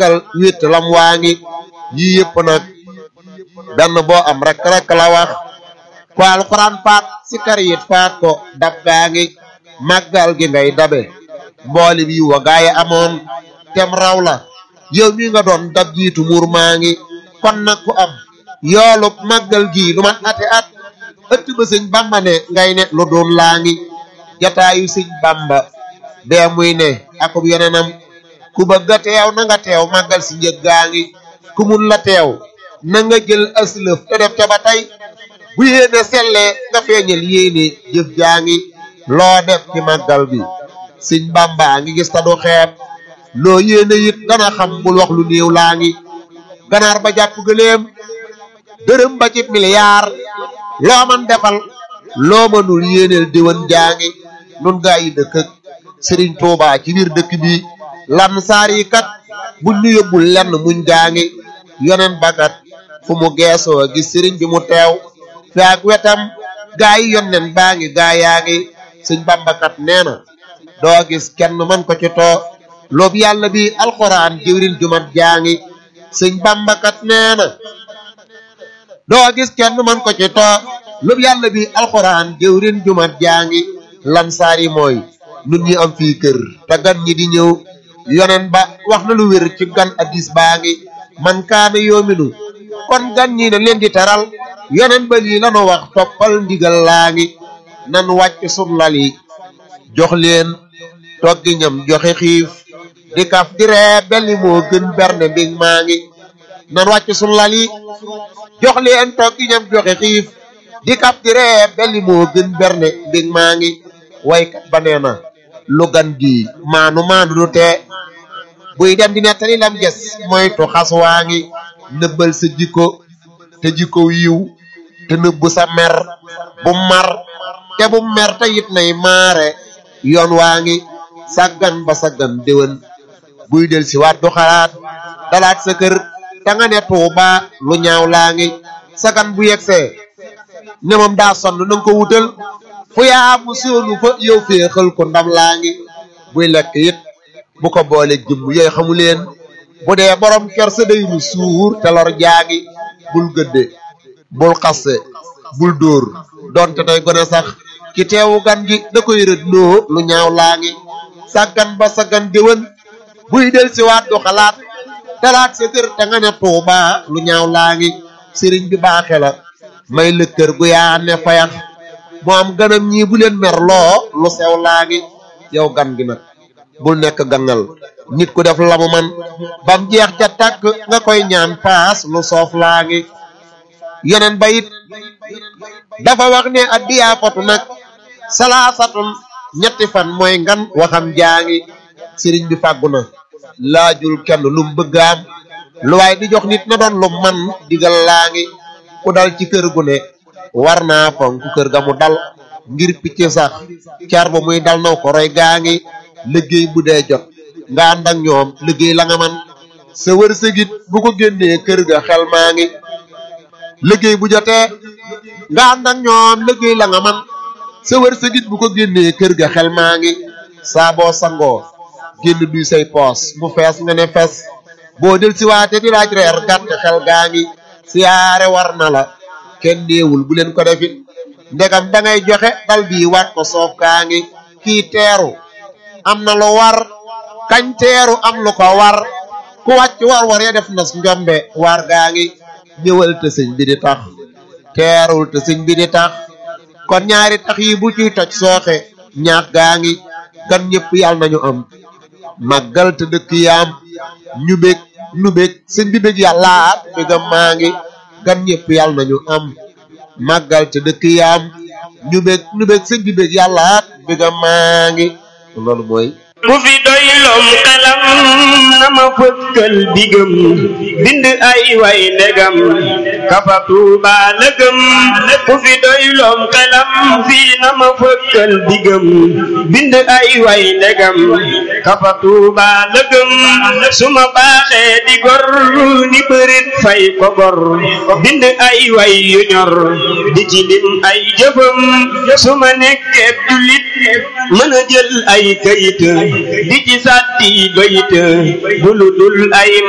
màggal wét lam waa ngi yii yëpp nag benn boo am rek rek la wax ko alxuraan faat si kar yit faat ko dab gaa ngi màggal gi ngay dabe mbooli bi wa gaay amoon tem raw la yow mi nga doon dab jiitu muur maa ngi kon nag ku am yoolub màggal gii lu man ati at ëtt ba sëñ bamba ne ngay ne lu doon laa ngi jataayu sëñ bamba bee muy ne akub yeneenam ku bëgg a teew na nga teew màggal si njëg gaa ngi ku mun la teew na nga jël aslëf te def ca ba tey bu yéene sellee nga feeñal yéene jëf jaa ngi loo def ci màggal bi sëñ bamba ngi gis ta du xeeb loo yéene it dana xam bul wax lu néew laa ngi ganaar ba jàpp gëléem dërëm ba ci miliyaar loo man defal loo mënul yéeneel diwan jaa ngi nun gaa yi dëkk ak sëriñ Tuubaa ci biir dëkk bi lan saar yi kat buñ ñu yóbbul lenn muñ gaa ngi yonen bakat fu mu geesoo gis sëriñ bi mu teew fi ak wetam gaa yi yonnen baa ngi gaa yaa ngi sëñ bambakat nee na doo gis kenn man ko ci too loobu yàlla bi alxuraan jëwrin jumat jaa ngi sëñ bambakat nee na doo gis kenn man ko ci too loobu yàlla bi alxuraan jëwrin jumat jaa ngi lan saar yi mooy nun ñi am fii kër te gan ñi di ñëw yonen ba wax na lu wér ci gan addis baa ngi man kaana yoominu kon gan ñi na leen di teral yonen ba lii lanu wax toppal ndigal laa ngi nan wàcc sun lal yi jox leen toggi ñam joxe xiif di kaf di ree belli moo gën berne mbing maa ngi nan wàcc sun lal yi jox leen toggi ñam joxe xiif di kaf di ree belli moo gën berne mbing maa ngi waykat ba nee na lu gan gi maanu maanu du tee buy dem di nettali lam ges moytu xas waa ngi nëbbal sa jikko te jikko yiw te nëbbu sa mer bu mar te bu mer te it nay maare yoon waa ngi sàggan ba sàggan déwén buy del si waat du xalaat dalaat sa kër te nga ne tuuba lu ñaaw laa ngi sagan bu yegsee ne moom daa sonn na nga ko wutal fu yaa mu soonu fa yow féexal ko ndam laa ngi buy lekk it bu ko boole jëmm yooyu xamu leen bu dee borom ker sa day nu suur te lor jaagi bul gëdde bul xasse bul dóor donte tey gone sax ki teewu gan gi da koy rëdd loo lu ñaaw laa ngi sàggan ba sàggan déwén buy del si waat du xalaat dalaat sa kër te nga ne tuuba lu ñaaw laa ngi sëriñ bi baaxe la may la kër gu yaa ne fayax moo am ganam ñii bu leen mer loo lu sew laa ngi yow gan gi nag bul nekk gangal nit ku def la mu man bam jeex ca tàkk nga koy ñaan paas lu soof laa ngi yeneen ba it dafa wax ne addiyaa fotu nag salaasatun ñetti fan mooy ngan waxam jaa ngi sëriñ bi fàggu na laajul kenn lum bëgg am lu waay di jox nit na doon lu man digal laa ngi ku dal ci kër gu ne war naa fonk kër ga mu dal ngir picc sax car ba muy dal naw ko roy gaa ngi liggéey bu dee jot nga ànd ak ñoom liggéey la nga man sa wërsëgit bu ko génnee kër ga xel maa ngi liggéey bu jotee nga ànd ak ñoom liggéey la nga man sa wërsëgit bu ko génnee kër ga xel maa ngi saa boo sangoo génn duy say poos mu fees nga ne fes boo del si waate di laaj reer gàtt xel gaa ngi siyaare war na la kenn néewul bu leen ko defit ndegam da ngay joxe dal bii waat ko soof kaa ngi kii teeru am na lu war kañ teeru am lu ko war ku wàcc war war ya def nas njombe war gaa ngi ñëwal te sëñ bi di tax teerul te sëñ bi di tax kon ñaari tax yi bu ciy toj sooxe ñaax gaa ngi gan ñëpp yàlla nañu am màggal te dëkk yaam ñu bég nu bég sëñ bi bég yàllaat bégam maa ngi gan ñëpp yàlla nañu am màggal te dëkk yaam ñu bég nu bég sëñ bi bég yàllaat bégam maa ngi loolu mooy ku fi doylom xelam na ma fëkkal digam bind ay way ndegam kafa tuuba lëgëm ku fi doylom xelam fii na ma fëkkal digam bind ay way ndegam kafa tuuba lëgëm su ma baaxee di gor ni bërit fay ko gor bind ay way yu ñor di ci lim ay jëfam su ma nekkee jullit mën a jël ay kayit di ci sàtti bayit bu lu dul ay